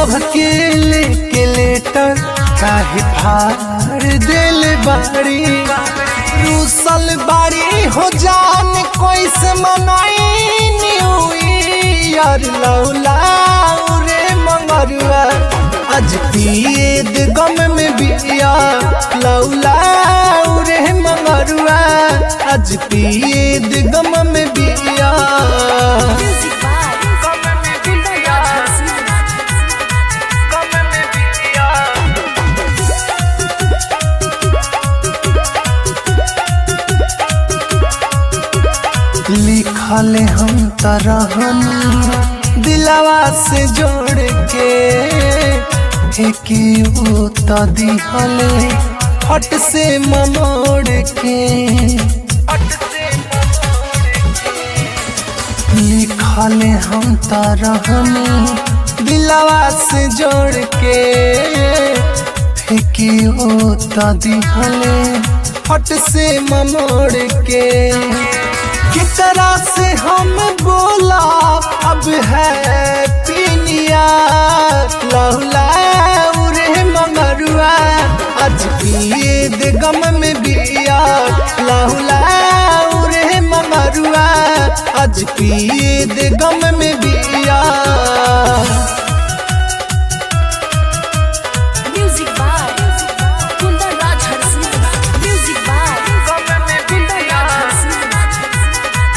Love के लेके letter काहे फाड़ दिल बाड़ी रूसल बाड़ी हो जान कैसे मनाई न्यू ईयर लौलाऊ रे मंगरुआ आज पीद गम में बिया लौलाऊ रे मंगरुआ आज पीद गम में बिया Music by Kundan Raj Harsina. लिखल हम तरहनी दिलवा से जोड़ के फेंकियो त दिहले हट से ममोड़ के लिखल हम तरहनी दिलवा से जोड़ के फेंकियो त दिहले हट से ममोड़ के कितना से हम बोला अब है पीनिया लहुला रे मगरुआ आज पीद गम में बिया लहुला रे मगरुआ आज पीद गम में बिया Music by Kundan Raj Harsina. Music by Kundan Raj Harsina.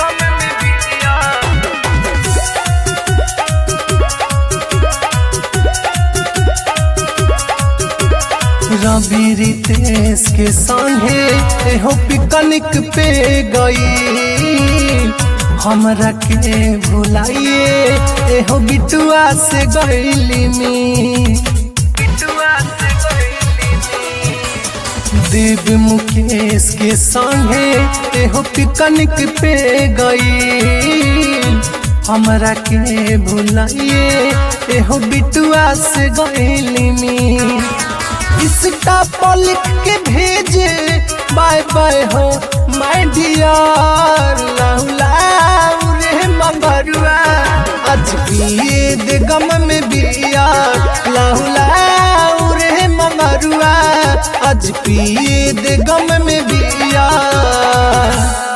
रवि रितेश के संगे एहो पिकनिक पे गई हमरा के भुलाइए एहो बिटुआ से गईली मी देव मुकेश के संगे एहो पिकनिक पे गई हमरा के भुलाइए एहो बिटुआ से गईली मी इसका पर लिख के भेजे बाय बाय हो माय डियर लहुलाऊ रे मगरुआ आज पीद गम में बिया लहुलाऊ रे मगरुआ आज पीद गम में बिया